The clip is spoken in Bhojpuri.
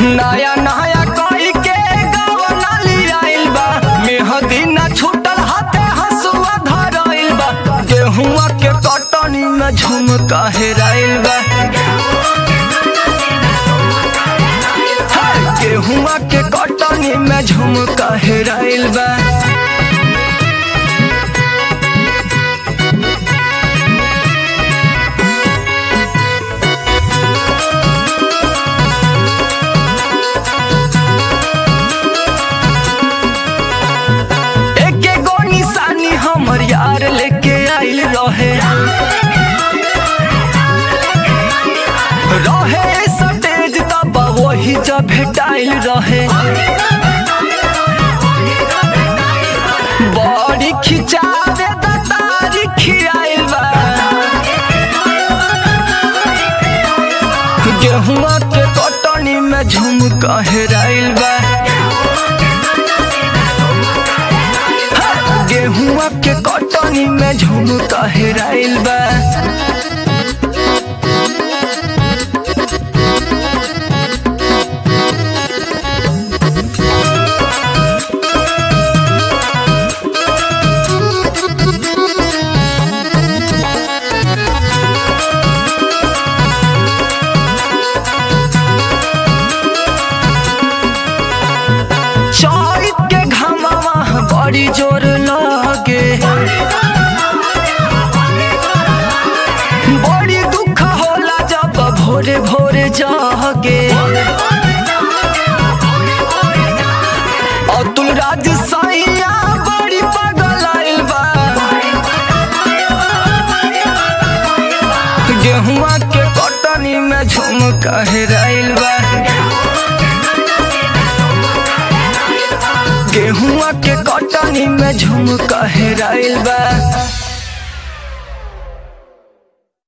नया नया कोई के गवना लियाइल बा मेहदी ना छूटल हाथे हसुआ धराइल बा गेहुआ के कटनी में झुमका हेराइल बा हाय, गेहुआ के कटनी में झुमका हेराइल बा एके गो निशानी हमर यार लेके आइल रहे रहे सटेज तब वही जब भेटाइल रहे बड़ी खिंचावे दतारी खियाइल बा गेहुआ के कटनी में झुमका हेराइल बा गेहुआ के कटनी में झुमका हेराइल बा चौक के घमावा बड़ी जोर लगे बड़ी दुख होला जब भोरे भोरे जागे अतुल राज सैया बड़ी पागल आइल बा गेहुआ के कटनी में झुमका हेराइल बा गेहुआ के कटनी में झुमका हेराइल बा